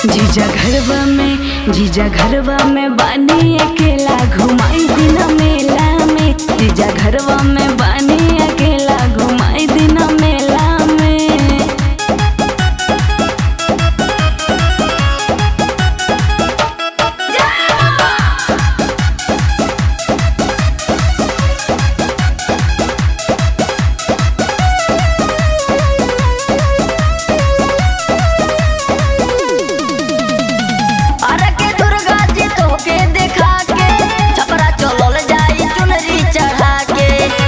जीजा घरवा में जीजा घरवा में बानी अकेला घुमाई दिन मेला में जीजा घरवा में बानी अकेला घुमाई दिन मेला में अरे के दुर्गा जी तोके देखा के छपरा चलल जाई चुनरी चढ़ा के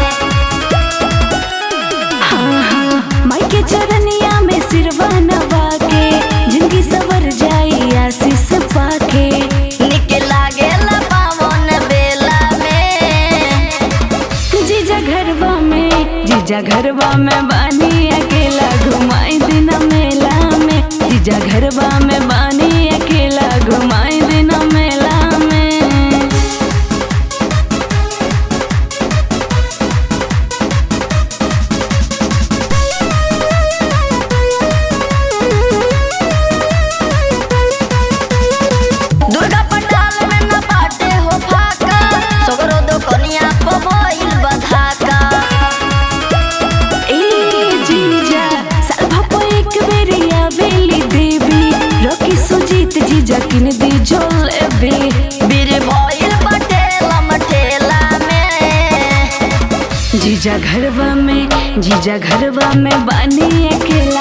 हाँ हाँ माई के चरनिया में सिरवा नवा के जिंदगी सवर जाई आशीष पाके निक लागेला पावन बेला में जीजा घरवा में जीजा घरवा में बानी अकेला घुमाई दिन मेला में जीजा घरवा में बानी अकेला घुमाई दिन मेला में दुर्गा पंडाल में न बाटे हो फाका सगरो दो कनिया पबइल बधाका ए जीजा साल भपो एक बेरिया बेली देवी रोकी सुजीत जीजा किन दी जोलेबी बीर भइल बटेला मठेला में जीजा घरवा में जीजा घरवा में बानी अकेला